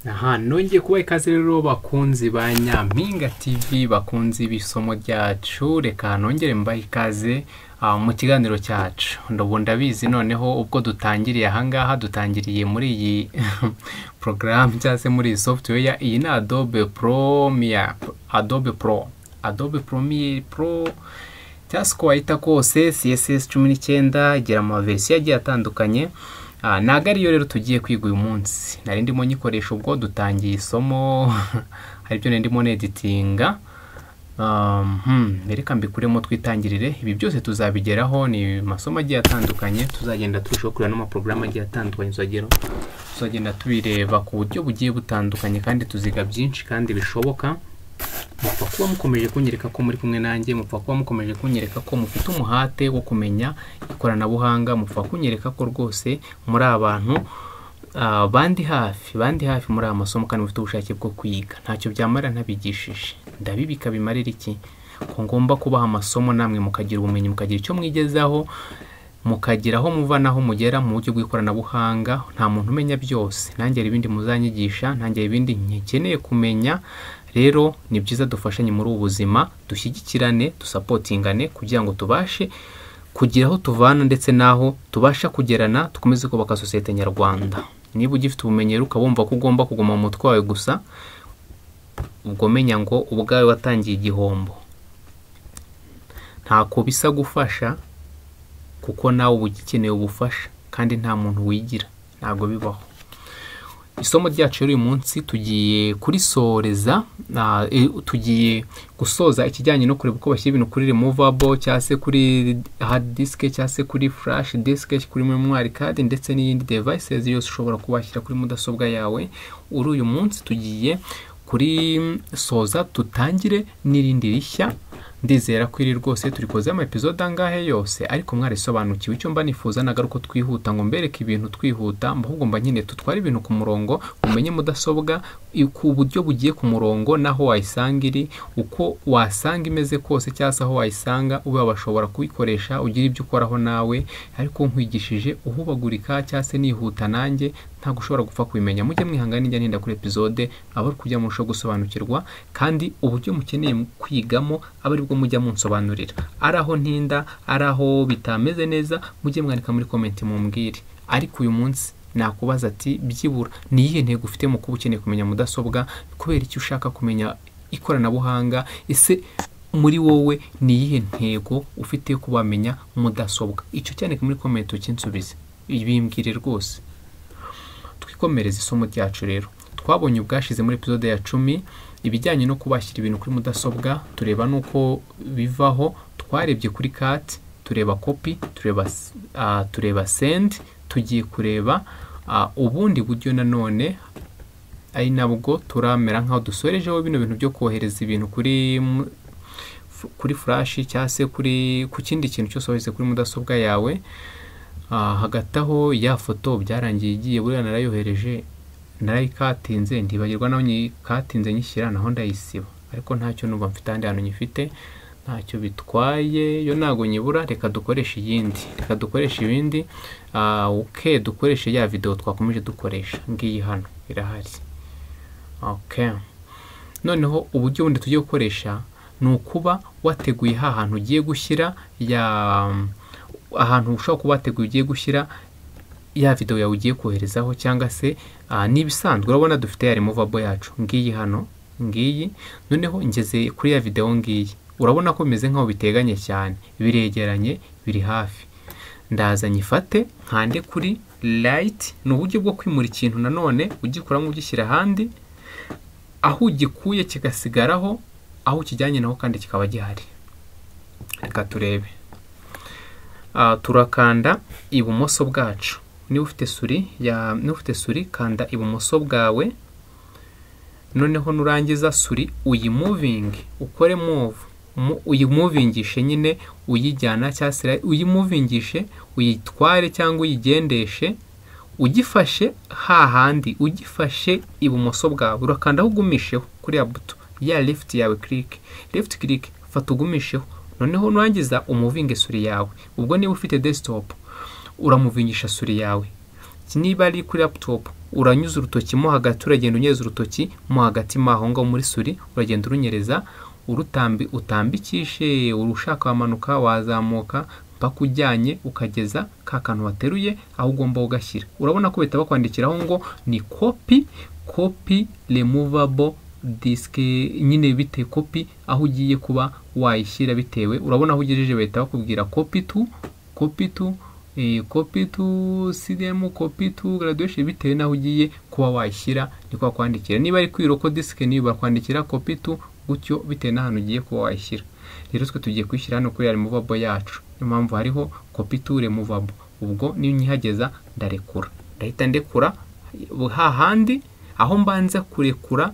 aha nongeye kubaha ikaze rero bakunzi ba nyampinga tv bakunzi b'isomo ryacu reka nongere mbahe ikaze ah, mu kiganiro cyacu ndobu ndabizi noneho ubwo dutangiriye ahangaha dutangiriye muri iyi porogaramu cyangwa se muri iyi software iyi ni adobe promia adobe pro adobe promiye pro cyangwa se uko wayita kose css cumi n'icyenda igira amaverisiyo agiye atandukanye Ah, ntabwo ariyo rero tugiye kwiga uyu munsi nari ndimo nyikoresha ubwo dutangiye isomo hari ibyo nari ndimo neditinga Um, hmm, reka mbikuremo twitangirire ibi byose tuzabigeraho ni amasomo agiye atandukanye tuzagenda turushaho kureba n'amaporogaramu agiye atandukanye tuzageraho tuzagenda tubireba ku buryo bugiye butandukanye kandi tuziga byinshi kandi bishoboka mupfa kuba mukomeje kunyereka ko muri kumwe nanjye mupfa kuba mukomeje kunyereka ko mufite umuhate wo kumenya ikoranabuhanga mupfa kunyereka ko rwose muri abantu ah, bandi hafi bandi hafi muri aya masomo kandi mufite ubushake bwo kwiga ntacyo byamara ntabigishije ndabibika bimarira iki ko ngomba kubaha amasomo namwe mukagira ubumenyi mukagira icyo mwigezaho mukagira aho muva n'aho mugera mu buryo bw'ikoranabuhanga nta muntu umenya byose ntangere ibindi muzanyigisha ntangere ibindi nkeneye kumenya rero ni byiza dufashanye muri ubu buzima dushyigikirane dusapotingane kugira ngo tubashe kugira aho tuvana ndetse n'aho tubasha kugerana dukomeze kubaka sosiyete nyarwanda niba ugifite ubumenyi rero ukaba wumva ko ugomba kuguma mu mutwe wawe gusa ubwo menya ngo ubwawe watangiye igihombo ntako bisa gufasha kuko nawe uba ugikeneye ubufasha kandi nta muntu wigira ntabwo bibaho isomo ryacu rero uyu munsi tugiye kurisoreza ah, eh, tugiye gusoza ikijyanye no kureba uko bashyira ibintu kuri removable cyangwa se kuri hard disk cyangwa se kuri flash disk kuri memory card ndetse n'iyindi devices yose ushobora kubashyira kuri mudasobwa yawe uri uyu munsi tugiye kurisoza tutangire n'irindi rishya ndizera ko iri rwose turi koze amaepisode angahe yose ariko mwarisobanukiwe icyo mba nifuza nagaruka ko twihuta ngo mbereke ibintu twihuta ahubwo mba nyine tutware ibintu ku murongo umenye mudasobwa i- ku buryo bugiye ku murongo n'aho wayisanga iri uko wasanga imeze kose cyangwa se aho wayisanga ube washobora kuyikoresha ugira ibyo ukoraho nawe ariko nkwigishije uhubagurika cyangwa se nihuta nanjye ntabwo ushobora gupfa kubimenya mujye mwihangana ijya n'inda kuri episode aba ari kujya murushaho gusobanukirwa kandi uburyo mukeneye mu- kwigamo aba aribwo mujya munsobanurira ari aho ntinda ari aho bitameze neza mujye mwandika muri komenti mumbwire ariko uyu munsi nakubaza ati byibura ni iyihe ntego ufite mu kuba ukeneye kumenya mudasobwa kubera icyo ushaka kumenya ikoranabuhanga ese muri wowe ni iyihe ntego ufite yo kubamenya mudasobwa icyo cyandika muri komenti ukinsubize bimbwire rwose twikomereze isomo ryacu rero twabonye ubwashize muri episode ya cumi ibijyanye no kubashyira ibintu kuri mudasobwa tureba n'uko bivaho twarebye kuri kati tureba kopi tureba, s- ah, tureba sendi tugiye kureba ah, ubundi buryo nanone ari nabwo turamera nk'aho dusorejeho bino bintu byo kohereza ibintu kuri mu- f- kuri furashi cyangwa se kuri ku kindi kintu cyose wohereze kuri mudasobwa yawe Ah, hagati aho ya foto byarangiye igiye buriya narayohereje narayikatinze ntibagirwa naho nyikatinze nyishyira naho ndayisiba ariko ntacyo numva mfite ahandi hantu nyifite ntacyo bitwaye yo ntabwo nyibura reka dukoreshe iyindi reka dukoreshe ibindi Ah, ok dukoreshe ya videwo twakomeje dukoresha ngiyi hano irahari ok noneho uburyo bundi tugiye gukoresha ni ukuba wateguye ha hantu ugiye gushyira ya ahantu ushobora kuba wateguye ugiye gushyira ya videwo yawe ugiye koherezaho cyangwa se ah, n'ibisanzwe urabona dufite ya removable yacu ngiyi hano ngiyi noneho ngeze kuri ya videwo ngiyi urabona ko bimeze nk'aho biteganye cyane biregeranye biri hafi ndaza nyifate nkande kuri light ni uburyo bwo kwimura ikintu nanone ugikuramo ugishyira ahandi aho ugikuye kigasigaraho aho ukijyanye naho kandi kikaba gihari reka turebe Ah, turakanda ibumoso bwacu niba ufite suri ya niba ufite suri kanda ibumoso bwawe noneho nurangiza suri uyimuvinge ukore move Mu- uyimuvingishe nyine uyijyana cyangwa se uyimuvingishe uyitware cyangwa uyigendeshe ugifashe hahandi ugifashe ibumoso bwawe urakandaho ugumisheho kuri ya buto ya left yawe click left click fata ugumisheho noneho nurangiza umuvinge suri yawe ubwo niba ufite desktop uramuvingisha suri yawe niba ari kuri laptop uranyuza urutoki mo hagati uragenda unyereza urutoki mo hagati mo aho ngaho muri suri uragenda urunyereza urutambi utambikishe urushaka wamanuka wazamuka mpaka ujyanye ukageza ka kantu wateruye aho ugomba ugashyira urabona ko bahita bakwandikiraho ngo ni kopi kopi remuvabo disike nyine bite kopi aho ugiye kuba wayishyira bitewe urabona aho ugejeje bahita bakubwira kopi tu kopi tu kopi tu sidemu kopi tu garaduwesheni bitewe n'aho ugiye kuba wayishyira niko bakwandikira niba ari kwiro ko disike niyo bakwandikira kopi tu gutyo bitewe n'ahantu ugiye kuba wayishyira rero twe tugiye kwishyira hano kuri ya remuvabo yacu niyo mpamvu hariho kopi tu remuvabo ubwo niyo nkihageza ndarekura ndahita ndekura hahandi aho mbanza kurekura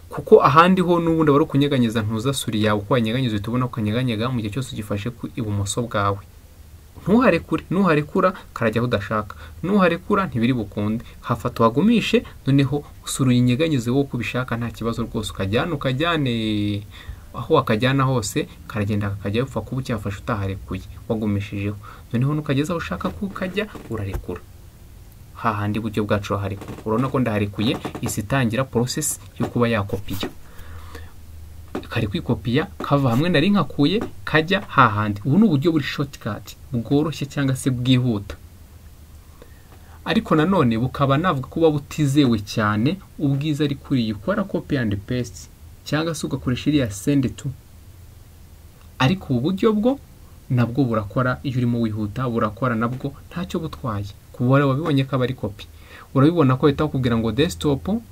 kuko ahandi ho n'ubundi wari kunyeganyeza ntuzasuri yawe uko wanyeganyeza uhita ubona ukanyeganyega mu gihe cyose ugifashe ku ibumoso bwawe ntuharekure ntuharekura karajya aho udashaka ntuharekura ntibiri bukunde hafata uhagumishe noneho usura uyinyeganyeze wowe uko ubishaka nta kibazo rwose ukajyana ukajyane aho wakajyana hose karagenda kakajya upfa kuba ucyafashe utaharekuye wagumishijeho noneho nukageze aho ushaka ko ukajya urarekura hahandi buryo bwacu baharekura urabona ko ndaharekuye isi itangira porosesi yo kuba yakopiya kari kwikopiya kava hamwe nari nkakuye kajya hahandi ubu ni uburyo buri shotikati bworoshye cyangwa se bwihuta ariko nanone bukaba navuga kuba butizewe cyane ubwiza ari kuri iyi ukora kopi andi pesiti cyangwa se ugakoresha iriya sendi tu ariko ubu buryo bwo nabwo burakora iyo urimo wihuta burakora nabwo ntacyo butwaye kubara wabibonye ko aba ari kopi urabibona ko bahita bakubwira ngo desktop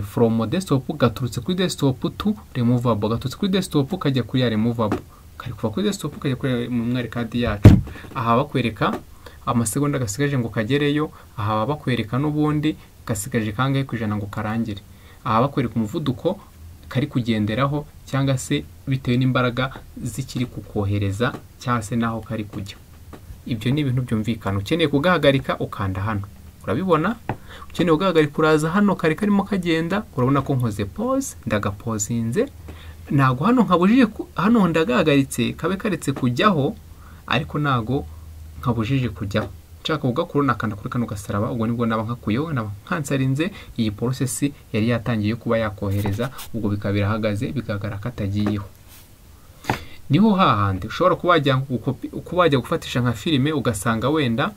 foromo desktop gaturutse kuri desktop tu remuvabo gaturutse kuri desktop kajya kuri ya remuvabo kari kuva kuri desktop kajya kuri mu mwarekadi yacu aha bakwereka amasegonda gasigaje ngo kagereyo aha bakwereka n'ubundi gasigaje kangahe ku ijana ngo karangire aha bakwereka umuvuduko kari kugenderaho cyangwa se bitewe n'imbaraga zikiri kukohereza cyangwa se n'aho kari kujya ibyo ni ibintu byumvikana ukeneye kugahagarika ukanda hano urabibona ukeneye kugahagarika uraza hano kari karimo kagenda urabona ko nkoze pose ndagapozinze ntabwo hano nkabujije hano ndagahagaritse kabe karetse kujyaho ariko ntabwo nkabujije kujyaho nshaka kugakura nakanda kuri kano gasaraba ubwo nibwo naba nkakuyeho naba nkansarinze iyi porosesi yari yatangiye kuba yakohereza ubwo bikaba birahagaze bigaragara ko atagiyeho niho hahandi ushobora kuba wajya gufatisha nka filime ugasanga wenda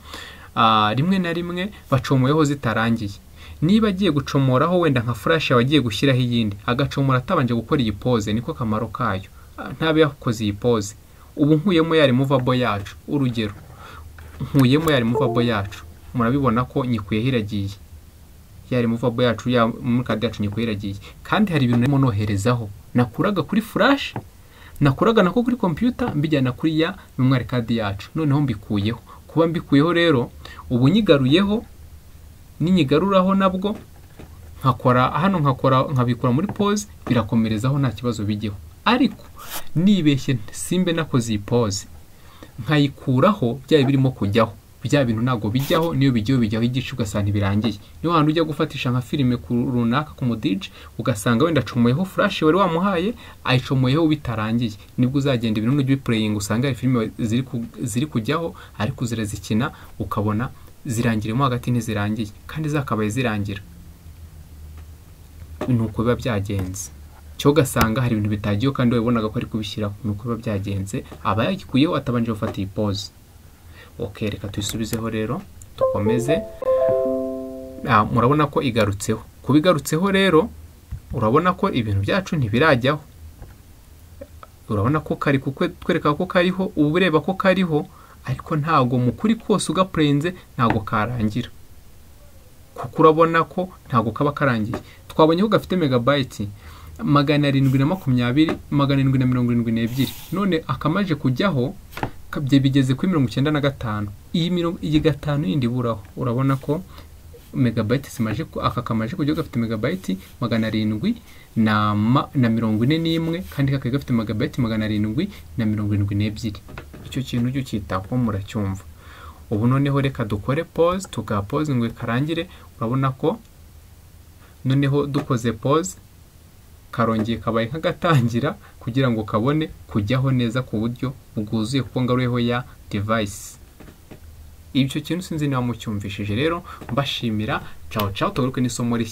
rimwe na rimwe bacomoyeho zitarangiye niba agiye gucomoraho wenda nka furashi aba agiye gushyiraho iyindi agacomora atabanje gukora iyi pose niko kamaro kayo ntabe yakoze iyi pose ubu nkuyemo yari muvabo yacu urugero nkuyemo yari muvabo yacu murabibona ko nyikuyeho iragiye yari muvabo yacu muri kadi yacu nyikuyeho iragiye kandi hari ibintu urimo noherezaho nakuraga kuri furashi nakoraga nako kuri kompiyuta mbijyana kuri ya memwari kadi yacu noneho mbikuyeho kuba mbikuyeho rero ubu nyigaruyeho n'inyigaruraho nabwo nkakora hano nkakora nkabikora muri pose birakomerezaho nta kibazo bijyeho ariko nibeshye simbe nakoze iyi pose nkayikuraho byaba birimo kujyaho bya bintu ntabwo bijyaho niyo bijyaho bijyaho igice ugasanga ntibirangiye niyo hantu ujya gufatisha nka filime runaka ku mudije ugasanga wenda acomoyeho furashi wari wamuhaye ayicomoyeho bitarangiye nibwo uzagenda ibintu n'ujya ubipureyinga usanga hari filime ziri kujyaho ariko zirazikina ukabona zirangiremo hagati ntizirangiye kandi zakabaye zirangira ni uko biba byagenze cyo ugasanga hari ibintu bitagiyeho kandi wabibonaga ko ari kubishyiraho ni uko biba byagenze aba yagikuyeho atabanje gufata iyi pose ok reka tuyisubizeho rero dukomeze murabona ko igarutseho kuba igarutseho rero urabona ko ibintu byacu ntibirajyaho urabona ko kari kutwereka ko kariho uba ureba ko kariho ariko ntabwo mu kuri kose ugapurenze ntabwo karangira kuko urabona ko ntabwo kaba karangiye twabonye ko gafite megabayiti magana arindwi na makumyabiri magana arindwi na mirongo irindwi n'ebyiri none akamaje kujyaho bye bigeze kuri mirongo icyenda na gatanu iyi gatanu yindi iburaho urabona ko megabayiti zimaje aka kamaje kujya gafite megabayiti magana arindwi na mirongo ine n'imwe kandi kakaba gafite megabayiti magana arindwi na mirongo irindwi n'ebyiri icyo kintu ujya ucyitaho muracyumva ubu noneho reka dukore pose tugapoze ngo karangire urabona ko noneho dukoze pose karongeye kabaye nk'agatangira kugira ngo kabone kujyaho neza ku buryo bwuzuye kuko ngaruyeho ya devayisi ibyo kintu sinzi niba mucyumvishije rero mbashimira caho caho tugaruke n'isomo rishya